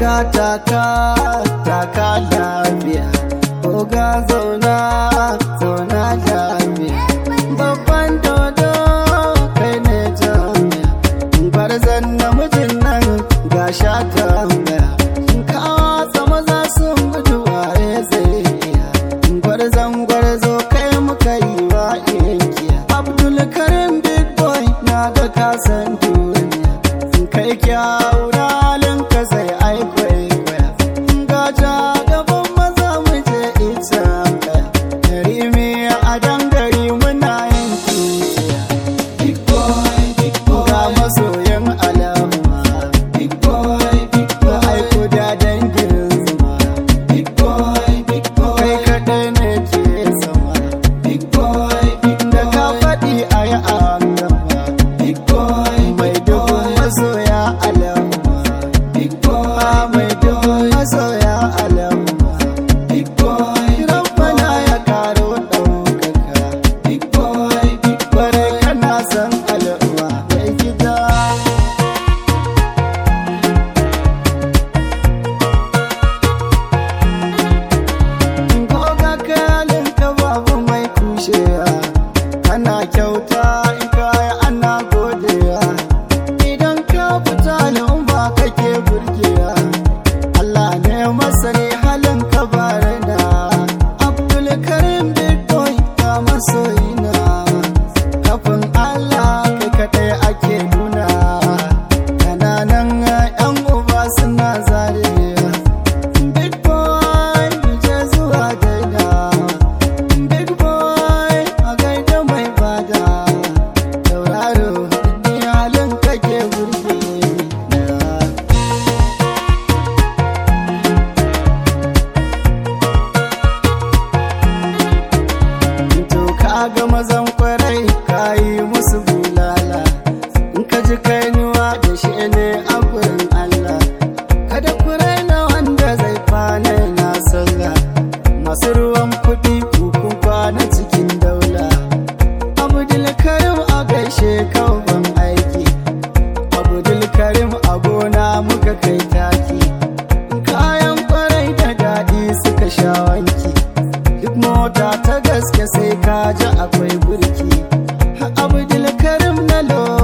oga taka taka lafiya oga zauna zauna lafiya babban dodo kai ne jami'a gwarzon namijin nan ga sha tambaya kawa sama za su gudu waye zai iya gwarzon gwarzo kai muka yi wa inkiya abdul karim big boy na ga kasan duniya kai kyawu na halin ka sai aikwai kwaya gaja gaban maza mu je ita kaya rimi a dangare muna yin tuciya big boy big boy ga masoyan alama big boy big boy aiko da dangin zuma big boy big boy kai kadai ne ke sama big boy big boy da ka faɗi a yi an gama big boy mai dubu masoya alama big boy mai dubu masoya alama big boy rabbana ya karo ɗaukaka big boy big boy kana san al'umma mai gida Goga kalin ka babu mai kushewa Ana kyauta in kaya ana godewa Idan ka fita al'umma kake burgewa Allah ne masani halin ka barina Abdul Karim Big Boy ka masoyina Kafin Allah kai kadai ake nuna Kananan 'yan uba suna zarewa Big boy, je zuwa daida. Big boy, a gaida mai bada. Tauraro, ni halin kake burge ni. To ka ga mazan kwarai ka yi musu bulala. In ka ji kainuwa da shi ne a gurin Allah. Kada ku raina wanda zai kwana na sallah. Masu ruwan kuɗi kukun kwana cikin daula. Abdul Karim a gaishe ban aiki. Abdul Karim a gona muka kai taki. Kayan kwarai da daɗi suka sha wanki. Duk mota ta gaske sai ka ji akwai burki. Abdul Karim na lo